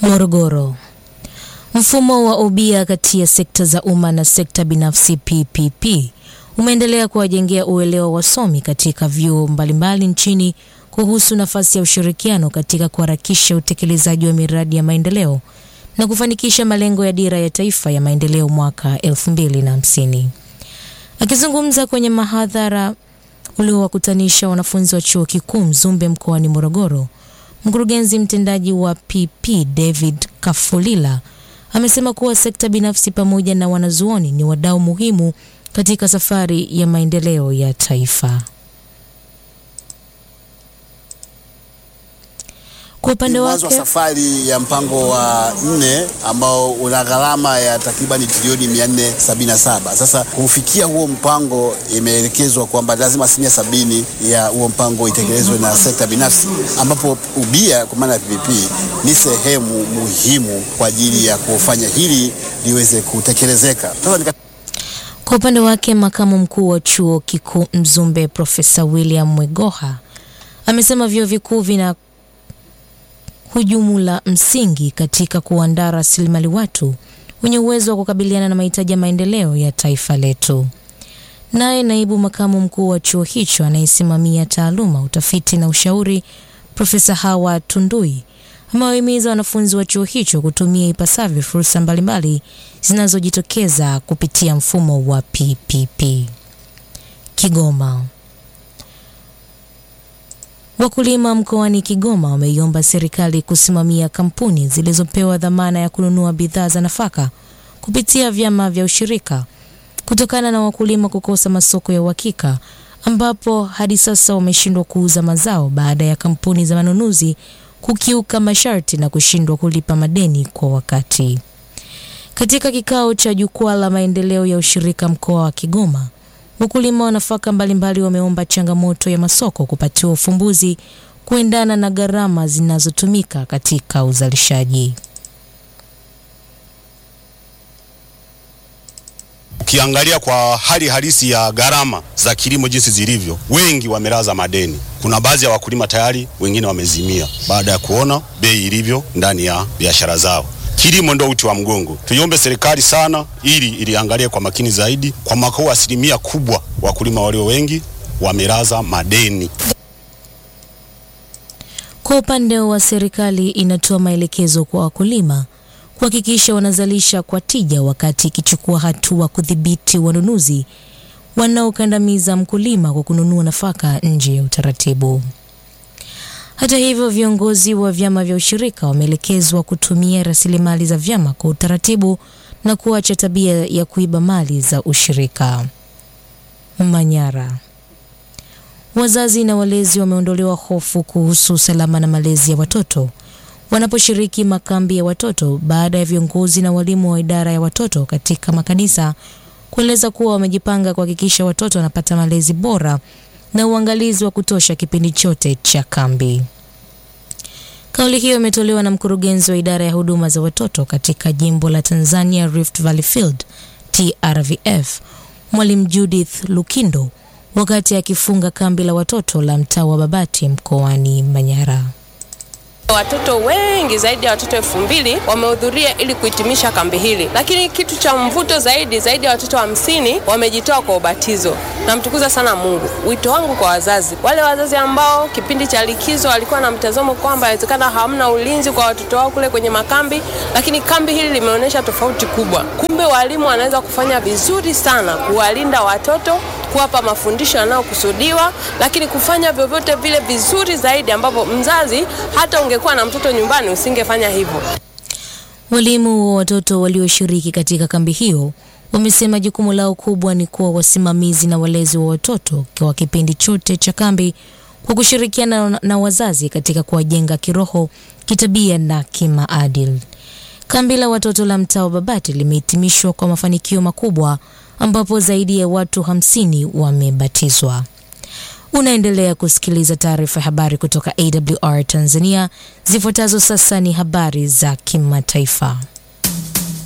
Morogoro. Mfumo wa ubia kati ya sekta za umma na sekta binafsi PPP umeendelea kuwajengea uelewa wasomi katika vyuo mbalimbali nchini kuhusu nafasi ya ushirikiano katika kuharakisha utekelezaji wa miradi ya maendeleo na kufanikisha malengo ya dira ya taifa ya maendeleo mwaka 2050. Akizungumza kwenye mahadhara uliowakutanisha wanafunzi wa chuo kikuu Mzumbe mkoani Morogoro, mkurugenzi mtendaji wa PP David Kafulila amesema kuwa sekta binafsi pamoja na wanazuoni ni wadau muhimu katika safari ya maendeleo ya taifa. Kwa upande Mwanzo wa wake safari ya mpango wa nne ambao una gharama ya takribani trilioni 477. Sasa kufikia huo mpango, imeelekezwa kwamba lazima asilimia sabini ya huo mpango itekelezwe na sekta binafsi, ambapo ubia kwa maana ya PPP ni sehemu muhimu kwa ajili ya kufanya hili liweze kutekelezeka. Sasa nika Kwa upande wake makamu mkuu wa chuo kikuu Mzumbe Profesa William Mwegoha amesema vyuo vikuu vina hujumu la msingi katika kuandaa rasilimali watu wenye uwezo wa kukabiliana na mahitaji ya maendeleo ya taifa letu. Naye naibu makamu mkuu wa chuo hicho anayesimamia taaluma, utafiti na ushauri, Profesa Hawa Tundui amewahimiza wanafunzi wa chuo hicho kutumia ipasavyo fursa mbalimbali zinazojitokeza kupitia mfumo wa PPP. Kigoma. Wakulima mkoani Kigoma wameiomba serikali kusimamia kampuni zilizopewa dhamana ya kununua bidhaa za nafaka kupitia vyama vya ushirika kutokana na wakulima kukosa masoko ya uhakika ambapo hadi sasa wameshindwa kuuza mazao baada ya kampuni za manunuzi kukiuka masharti na kushindwa kulipa madeni kwa wakati. Katika kikao cha jukwaa la maendeleo ya ushirika mkoa wa Kigoma, wakulima wa nafaka mbalimbali wameomba changamoto ya masoko kupatiwa ufumbuzi kuendana na gharama zinazotumika katika uzalishaji. Ukiangalia kwa hali halisi ya gharama za kilimo jinsi zilivyo, wengi wamelaza madeni. Kuna baadhi ya wakulima tayari wengine wamezimia baada ya kuona bei ilivyo ndani ya biashara zao. Kilimo ndo uti wa mgongo. Tuiombe serikali sana, ili iliangalie kwa makini zaidi. Kwa mwaka huu asilimia kubwa wakulima walio wengi wamelaza madeni. Kwa upande wa serikali inatoa maelekezo kwa wakulima kuhakikisha wanazalisha kwa tija wakati ikichukua hatua kudhibiti wanunuzi wanaokandamiza mkulima kwa kununua nafaka nje ya utaratibu. Hata hivyo, viongozi wa vyama vya ushirika wameelekezwa kutumia rasilimali za vyama kwa utaratibu na kuacha tabia ya kuiba mali za ushirika. Manyara. Wazazi na walezi wameondolewa hofu kuhusu usalama na malezi ya watoto wanaposhiriki makambi ya watoto baada ya viongozi na walimu wa idara ya watoto katika makanisa kueleza kuwa wamejipanga kuhakikisha watoto wanapata malezi bora na uangalizi wa kutosha kipindi chote cha kambi. Kauli hiyo imetolewa na mkurugenzi wa idara ya huduma za watoto katika jimbo la Tanzania Rift Valley Field TRVF, Mwalimu Judith Lukindo wakati akifunga kambi la watoto la mtaa wa Babati mkoani Manyara. Watoto wengi zaidi ya watoto elfu mbili wamehudhuria ili kuhitimisha kambi hili, lakini kitu cha mvuto zaidi, zaidi ya watoto hamsini wamejitoa kwa ubatizo. Namtukuza sana Mungu. Wito wangu kwa wazazi, wale wazazi ambao kipindi cha likizo walikuwa na mtazamo kwamba inawezekana hamna ulinzi kwa watoto wao kule kwenye makambi, lakini kambi hili limeonyesha tofauti kubwa. Kumbe walimu wanaweza kufanya vizuri sana kuwalinda watoto kuwapa mafundisho yanayokusudiwa, lakini kufanya vyovyote vile vizuri zaidi, ambapo mzazi hata ungekuwa na mtoto nyumbani usingefanya hivyo. Walimu wa watoto walioshiriki katika kambi hiyo wamesema jukumu lao kubwa ni kuwa wasimamizi na walezi wa watoto kwa kipindi chote cha kambi kwa kushirikiana na- na wazazi katika kuwajenga kiroho, kitabia na kimaadili. Kambi la watoto la mtaa wa Babati limehitimishwa kwa mafanikio makubwa ambapo zaidi ya watu hamsini wamebatizwa. Unaendelea kusikiliza taarifa ya habari kutoka AWR Tanzania. Zifuatazo sasa ni habari za kimataifa.